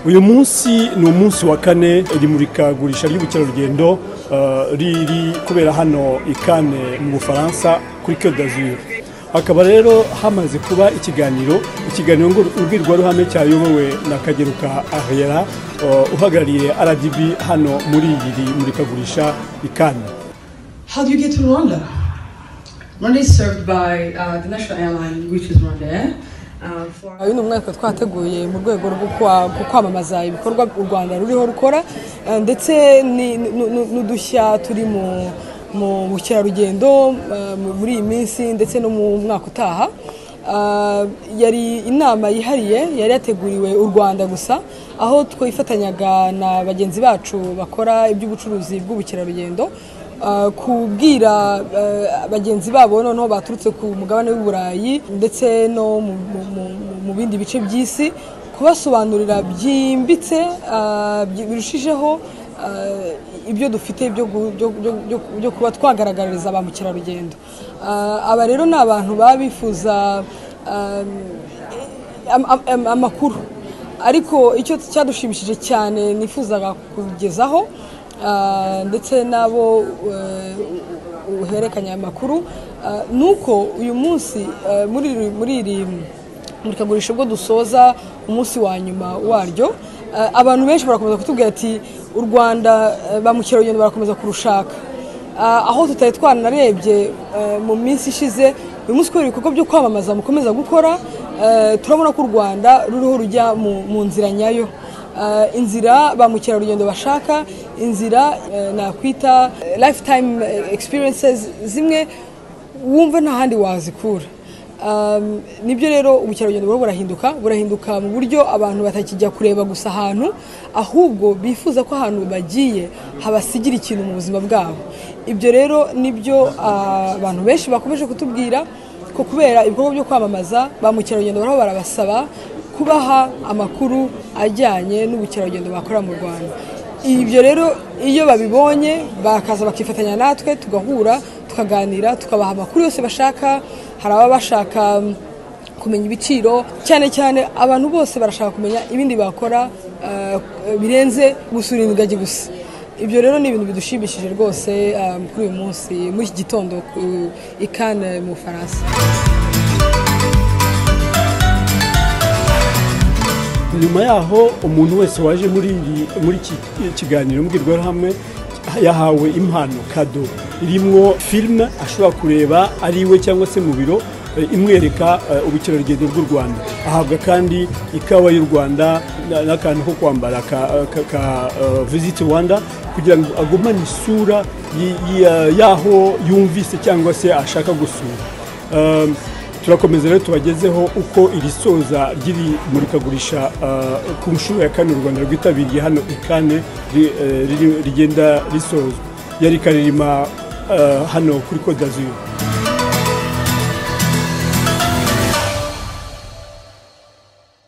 uyu munsi ni umunsi wa kane iri murikagurisha ry'ubukerarugendo riri kubera hano i kane mu bufaransa kuri Côte d'Azur hakaba rero hamaze kuba ikiganiro ikiganiro mbwirwaruhame cyayobowe na kageruka ahera uhagarariye rdb hano muri iri murikagurisha i kane How do you get to Rwanda? Rwanda is served by uh, the national airline, which is Rwanda. Uh, for uyu ni umwaka twateguye mu rwego rwo kwa- ku kwamamaza ibikorwa u rwanda ruriho rukora eh, ndetse ni- nu- nu- n'udushya turi mu mu bukerarugendo eh, mu- muri iyi minsi ndetse no mu mwaka utaha Ah, yari inama yihariye yari yateguriwe u rwanda gusa aho twifatanyaga na bagenzi bacu bakora iby'ubucuruzi bw'ubukerarugendo ah, kubwira eh, bagenzi babo noneho baturutse ku mugabane w'i burayi ndetse no mu- mu- mu- mu- mu bindi bice by'isi kubasobanurira byimbitse ah, byi- birushijeho ah, ibyo dufite byo gu- byo- byo- byo- byo kuba twagaragariza ba mukerarugendo Ah, aba rero ni abantu baba bifuza ah, am- am- am- amakuru ariko icyo cyadushimishije cyane nifuzaga kugezaho ah, ndetse n'abo eh, uhererekanya aya makuru ah, ni uko uyu munsi eh, muri iri- muri iri murikagurisha ubwo dusoza umunsi wa nyuma waryo ah, abantu benshi barakomeza kutubwira ati u rwanda eh, ba mukerarugendo barakomeza kurushaka Ah, aho tutari twaranarebye eh, mu minsi ishize uyu munsi kubera ibikorwa byo kwamamaza mukomeza gukora eh, turabona ko u rwanda ruriho rujya mu mu nzira nyayo Ah, inzira ba mukerarugendo bashaka inzira eh, nakwita eh, lifetime eh, experiences zimwe wumva nta handi wazikura Um, nibyo rero ubukerarugendo buriho burahinduka burahinduka mu buryo abantu batakijya kureba gusa ahantu ahubwo bifuza ko ahantu bagiye habasigira ikintu mu buzima bwabo ibyo rero nibyo ah, abantu benshi bakomeje kutubwira ko kubera ibikorwa byo kwamamaza ba mukerarugendo bariho barabasaba kubaha amakuru ajyanye n'ubukerarugendo bakorera mu rwanda ibyo rero iyo babibonye bakaza bakifatanya natwe tugahura tukaganira tukabaha amakuru yose bashaka hari ababa bashaka mm, kumenya ibiciro cyane cyane abantu bose barashaka kumenya ibindi bakora eh, birenze gusura ingagi gusa ibyo rero ni ibintu bidushimishije rwose eh, kuri uyu munsi muri iki gitondo ku- i Cannes mu Bufaransa nyuma yaho umuntu wese waje muri iri- muri iki kiganiro mbwirwaruhame yahawe impano kado irimwo filime ashobora kureba ari iwe cyangwa se mu biro eh, imwereka eh, ubukerarugendo bw'u rwanda ahabwa kandi ikawa y'u rwanda na- n'akantu ko kwambara ka, ka, ka eh, visit rwanda kugira ngo agumane isura y- y- y'aho yumvise cyangwa se ashaka gusura Um, turakomeza rero tubagezeho uko iri soza ry'iri murikagurisha uh, ku nshuro ya kane u rwanda rwitabiriye hano i kane ri- eh, riri- rigenda risozwa yari karirima uh, hano kuri Côte d'Azur